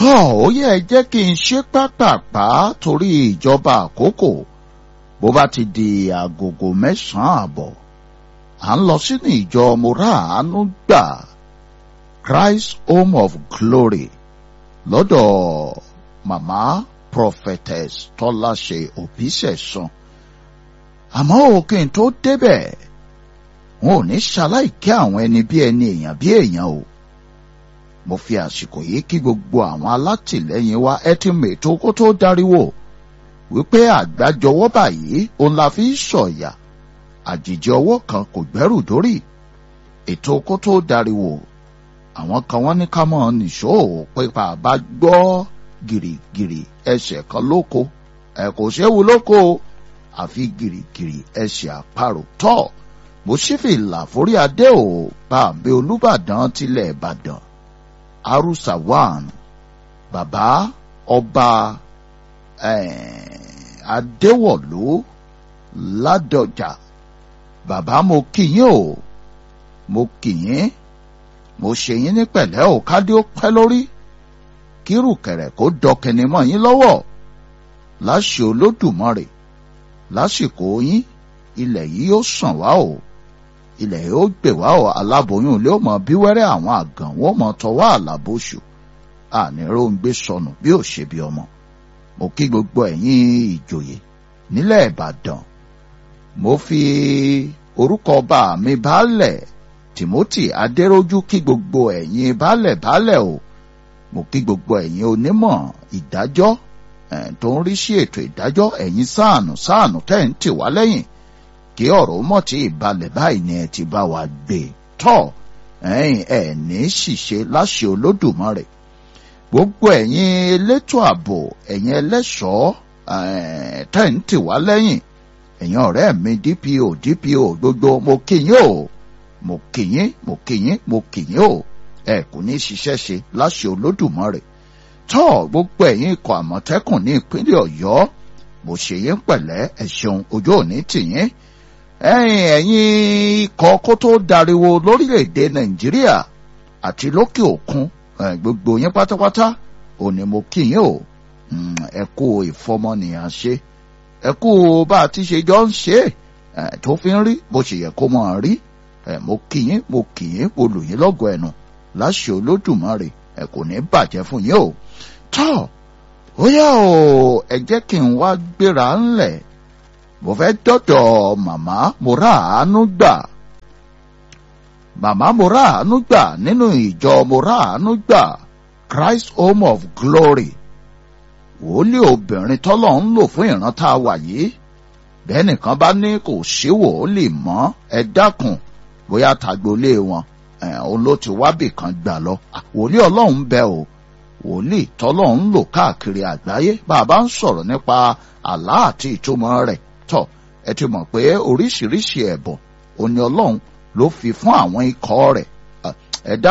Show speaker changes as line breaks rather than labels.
tọ́ ó yẹ jẹ́ kí n ṣe pápápá torí ìjọba àkókò bó bá ti di agogo mẹ́sàn-án àbọ̀ à ń lọ sínú ìjọ moraanu gbà Christ Home of Glory lọ́dọ̀ màmá prophetess tọ́láṣe òbísẹ̀sán àmọ́ òkè tó débẹ̀ wọn ò ní ṣaláìkí àwọn ẹni bí ẹni èèyàn bí èèyàn o mo fi àsìkò yìí kí gbogbo àwọn alátìlẹyìn wa ẹ ti mètò kó tó dariwo wípé àgbájọwọ́ báyìí òun la fi ń sọ̀yà àjèjì ọwọ́ kan kò gbẹ́rù dórí ètò kó tó dariwo àwọn kan wọ́n ní ká mọ̀ nìṣó pípa bá gbọ́ gìrìgìrì ẹsẹ̀ kan lóko ẹ kò séwu lóko àfi gìrìgìrì ẹsẹ̀ àparò tọ́ mo ṣí fìlà forí adé ò bàbá olúbàdàn tilẹ̀ ìbàdàn arusawan bàbá ọba adéwọ̀lú ládọjà bàbá mo kí yín o mo kí yín mo ṣe yín ní pẹ̀lẹ́ ò kádé ó pẹ́ lórí kírù kẹ̀rẹ̀ kó dọkẹni mọ́ yín lọ́wọ́ láṣẹ olódùmarè lásìkò yín ilẹ̀ yìí yóò sàn wá o ilẹ̀ yóò gbè wá o aláboyún ilé ó mọ bí wẹ́rẹ́ àwọn àgàn wọ́n mọ tọwọ́ àlàbòṣù àníró ń gbé sọnù bí ò ṣe bí ọmọ mo kí gbogbo ẹ̀yin ìjòyè nílẹ̀ ìbàdàn mo fi orúkọ ọba mi baálẹ̀ timothy adéròjú kí gbogbo ẹ̀yin baálẹ̀ baálẹ̀ o mo kí gbogbo ẹ̀yin onímọ̀ ìdájọ́ tó ń rí sí ètò ìdájọ́ ẹ̀yin sáànù sáànù tẹ́ ń tì wá lẹ́yìn kí ọ̀rọ̀ mọ̀ tí ìbalẹ̀ báyìí ni ẹ ti bá wa gbé tọ́ ẹ̀yin ẹ̀ ní ṣìṣe láṣẹ olódùmarè gbogbo ẹ̀yin elétò ààbò ẹ̀yin ẹlẹ́ṣọ́ tẹ́ ń tì wá lẹ́yìn ẹ̀yin ọ̀rẹ́ mi DPO DPO gbogbo mo kí yín o mo kí yín mo kí yín mo kí yín o ẹ kò ní ṣiṣẹ́ ṣe láṣẹ olódùmarè tọ́ gbogbo ẹ̀yin ikọ̀ àmọ̀tẹ́kùn ní ìpínlẹ̀ ọ̀yọ́ mo ṣe yín pẹ̀lẹ́ ẹ ṣeun ojú òní tìyín ẹ̀yin ẹ̀yin ikọ̀ kó tó dariwo lórílẹ̀‐èdè nàìjíríà àti lókè òkun gbogbo yín pátápátá òní mo kí yín o ẹ kú ìfọmọnìyàn ṣe ẹ kú bá a ti ṣe jọ ń ṣe tó fi ń rí bó ṣe yẹ kó mọ̀ rí mo kí yín mo kí yín mo lù yín lọ́gọ̀ ẹnu láṣẹ olódùmarè ẹ kò ní bàjẹ́ fún yín o tọ́ ó yá o ẹ jẹ́ kí n wá gbéra ńlẹ̀ mo fẹ́ dọ́dọ̀ màmá mo rà àánú gbà màmá mo rà àánú gbà nínú ìjọ mo rà àánú gbà Christ Home of Glory wòlíì obìnrin tọ́lọ̀ ń lò fún ìran tá a wà yìí bẹ́ẹ̀ nìkan bá ní kò sí wòlíì mọ́ ẹ dákun bóyá tagbolé wọn òun ló ti wábì kan gbà lọ wòlíì ọlọ́run bẹ o wòlíì tọ́lọ́run ń lò káàkiri àgbáyé bàbá ń sọ̀rọ̀ nípa àlá àti ìtumọ̀ rẹ̀ tọ̀ ẹ ti mọ̀ pé oríṣiríṣi ẹ̀bùn òní ọlọ́run ló fi fún àwọn ikọ̀ rẹ̀ ẹ̀dá